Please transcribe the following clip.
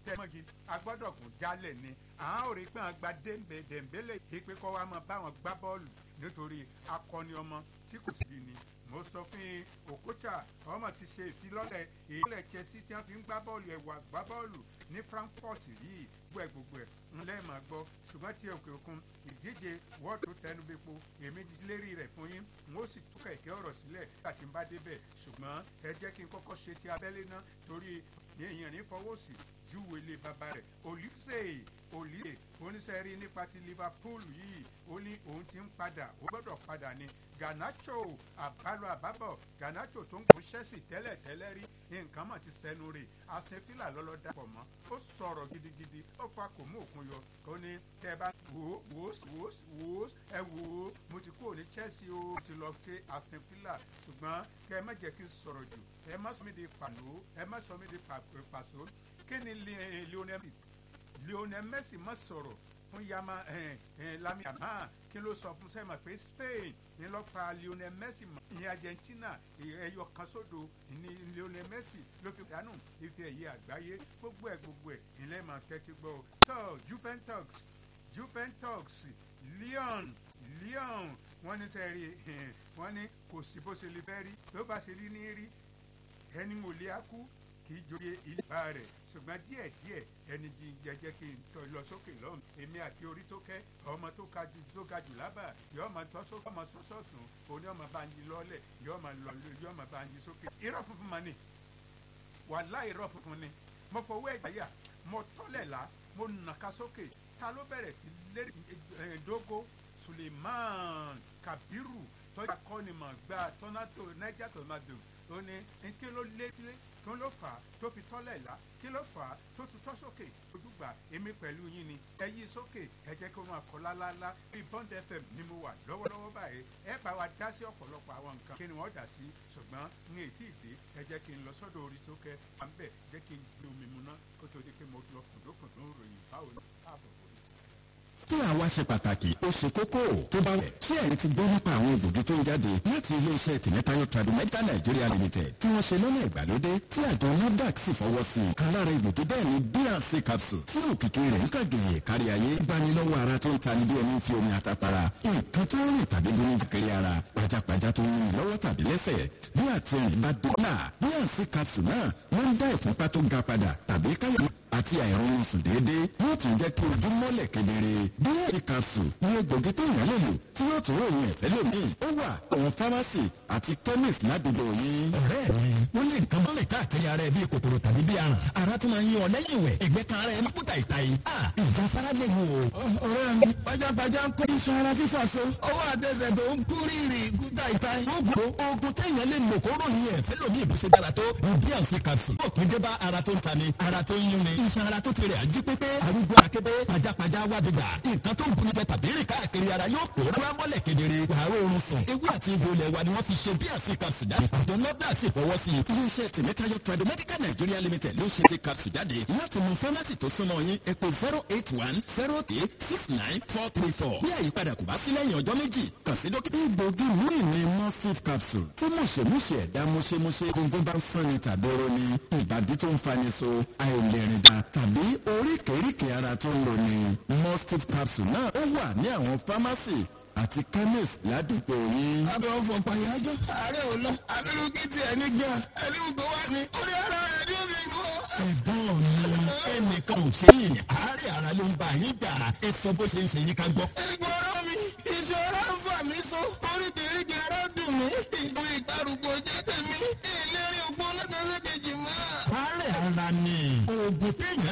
tẹ́mọ́gi agbọ́dọ̀ kún jálẹ̀ ni àwọn ò rí pé àwọn gba dèmbélé yìí pé kọ́ wa máa bá wọn gbá bọ́ọ̀lù nítorí akọni ọmọ tí kò sí ni mo sọ fún yín Okocha ọmọ ti ṣe ìfilọ́lẹ̀ ìlẹ̀ Chelsea tí wọ́n fi ń gbá bọ́ọ̀lù ẹ̀wà gbá bọ́ọ̀lù ní Frankfurt yìí gbogbo ẹ̀ gbogbo ẹ̀ ń lẹ́ẹ̀mọ́ gbọ́ ṣùgbọ́n tí òkè òkun ìdíje wọ́ọ̀dù tó tẹnu bẹ́pọ̀ èmi lérí rẹ̀ fún yín n ó sì tú kẹ̀kẹ́ ọ̀rọ̀ sílẹ̀ láti bá débẹ̀ ṣùgbọ́n ẹ jẹ́ kí n kọ́kọ́ ṣe ti abẹ́lé náà torí èèyàn ní fọwọ́ sí júwèlé bàbá rẹ̀ Olise Olise oníṣẹ́rí nípa ti Liverpool yìí ó ní òun ti ń padà ó gbọ́dọ̀ padà ní Garnacho àbálò àbábọ̀ Garnacho tó ń kó Chelsea tẹ́lẹ̀ tẹ́lẹ̀ rí nǹkan mọ̀ ti sẹ́nu rè Aston Villa lọ́lọ́ dàpọ̀ mọ́ ó sọ̀rọ̀ gidigidi ó fa kò mú òkun yọ ó ní tẹ́ ẹ bá wò ó wò ó wò ó wò ó ẹ wò ó mo ti kúrò ní Chelsea ó ti lọ sí Aston Villa ṣùgbọ́n kẹ́ ẹ má jẹ́ kí n sọ̀rọ̀ jù ẹ má sọ mí di pàló ẹ má sọ mí di pàṣọ kí ni Lionel Lionel Messi má sọ̀rọ̀ fún yama Lamine Yamal kí ló sọ fún sẹ́yìn pé Spain ní lọ́ọ́ pa Lionel Messi mọ́ ní Argentina ẹyọ kan sódò ní Lionel Messi ló fi dànù ife ẹ̀yẹ àgbáyé gbogbo ẹ̀ gbogbo ẹ̀ ilé máa tẹ́tí gbọ́ ọ. tó Juventus Juventus Lyon Lyon wọ́n ní sẹ́rí wọ́n ní kò sí bó ṣe lè fẹ́ rí tó bá ṣe rí ní rí ẹni mo lé akú kì í joyè ìlà rẹ̀ ṣùgbọ́n díẹ̀ díẹ̀ ẹni jí jẹjẹ kí n tọ́ lọ sókè lọ́hùn èmi àti orí tó kẹ́ ọmọ tó ga jù tó ga jù lábà yọ ọmọ tó sókè ọmọ sọ́sọ́sùn òní ọmọ bá ń yí lọ́lẹ̀ yọ ọmọ lọ yọ ọmọ bá ń yí sókè. irọ́ funfun ma ni wàhálà irọ́ funfun ni mo fọwọ́ ẹ̀jẹ̀ yà mo tọ́lẹ̀ la mo nàka sókè ta ló bẹ̀rẹ̀ sí lérí ẹ̀ẹ́dógó Suleiman Kabiru tọ́jà kọ́ni mọ̀ gba tọ́nátò Niger Tornadoes ó ní kí ló lé sílé kí ló fà á tó fi tọ́lẹ̀ là kí ló fà á tó fi tọ́ sókè ojúgbà èmi pẹ̀lú yín ni ẹ yí sókè ẹ jẹ́ kí wọ́n kọ́ lálálá bí Bond FM ni mo wà lọ́wọ́lọ́wọ́ báyìí ẹ bá wa dá sí ọ̀pọ̀lọpọ̀ àwọn nǹkan kí ni wọ́n dà sí ṣùgbọ́n ní ètí ìdè ẹ jẹ́ kí n lọ sọ́dọ̀ orí tó kẹ́ à ń bẹ̀ jẹ́ kí n gbé omi mu ná kó tó di pé mo lọ kùndókùndó ròyìn báwo ni káàbọ̀ orí tí àwa ṣe pàtàkì ó ṣe kókó tó bá wẹ̀. ṣé ẹ̀yin ti gbọ́ nípa àwọn egbògi tó ń jáde láti iléeṣẹ́ tìmẹ́tayọ Tradimedical Nigeria Limited tí wọ́n ṣe lọ́nà ìgbàlódé tí àjọ NAFDAC sì fọwọ́ sí i. kan lára egbògi bẹ́ẹ̀ ni bnc capsule tí òkìkí rẹ̀ ń kàgèyè kárí ayé gbanilọ́wọ́ ara tó ń tani bí ẹni fi omi àtàpàrà nǹkan tó ń rìn tàbí bí oúnjẹ kiri ara pajápajá tó ń rìn lọ́wọ́ tàbí lẹ́sẹ̀ bí àtìrìn bá dé náà bnc capsule náà máa ń dá ìfúnpá tó ga padà tàbí káyà àti àìrọ̀rùn sùn déédéé yóò tún jẹ́ kí ojú mọ́lẹ̀ kedere. bíyẹ̀sì capsule ní egbògi tó yàn lè lò tí yóò tún ròyìn ẹ̀fẹ́ lómi. ó wà àwọn fámásì àti chemist ládùúgbò yín. ọ̀rẹ́ mi wọ́n lè nǹkan mọ́lẹ̀ káàkiri ara ẹ̀ bíi kòkòrò tàbí bíi aràn. ara tún máa ń yan ọ lẹ́yìn ìwẹ̀ ẹ̀gbẹ́ kan ara ẹ̀ máa kúta ìta yìí. ìjà fara lè wò. ọ̀rẹ́ mi pajápajá ń kó iṣan ara fífà so ọwọ́ àtẹsẹ̀ tó ń kú rírì kúta ìta yìí. oògùn oògùn téèyàn lè lò kó ròyìn ẹ̀fẹ́ lómi ìbùsẹ̀ dára tó bnc capsule. ó kún dé bá ara tó ń tani ara tó ń yún ni iṣan ara tó ti rẹ̀ ají pépé arúgbó akébé pajápajá wábìgbà nǹkan tó ń buni jẹ tàbí rìn káàkiri ara yóò pòórá mọ́lẹ̀ kedere wàá oorun sùn ewé àti egbò ilẹ̀ wa ni wọ́n fi ṣe bí àfi capsule jáde àjọ nọ́dà sì fọwọ́ sí i. iléeṣẹ́ tìmẹ́tayọ Tradimedical Nigeria Limited ló ṣe ti capsule jáde láti mú fámásì tó súnmọ́ yín ẹ pè zero eight one zero eight six nine four three four bí àyípadà kò bá sí lẹ́yìn ọjọ́ méjì kàn sí dókítà. egbògi míì ni morphine capsule tí mùṣemúṣe ẹ̀dá mùṣemúṣe gbogbo bá ń fúnni tàbí roni ìbàdí tó ń fani so àìlèrìn dà tàbí oríkèéríkèé ara tó ń loni morphine capsule náà ó wà ní àwọn fámásì àti chemist ládùúgbò yín. abẹ́ ọ̀fọ̀ pàyájọ́ ààrẹ ò lọ abirùkí ti ẹni gbà ẹni gbogbo wà ní orí ara rẹ̀ ní omi ìlú. ẹ̀gbọ́n mi ẹnìkan ò ṣe yìnyín àárẹ̀ ara ló ń bá yín jà ẹ sọ bó ṣe ń ṣe yín ká gbọ́. ìgbọ́rọ̀ mi ìṣòro ń fà mí so oríkèéríkèé ara dùn mí ìgbò ìgbàrúgbó jẹ́ tèmi ìlérí ògbó lọ́kàn ṣèkejì mọ́. àárẹ̀ ara ni oògùn téèyàn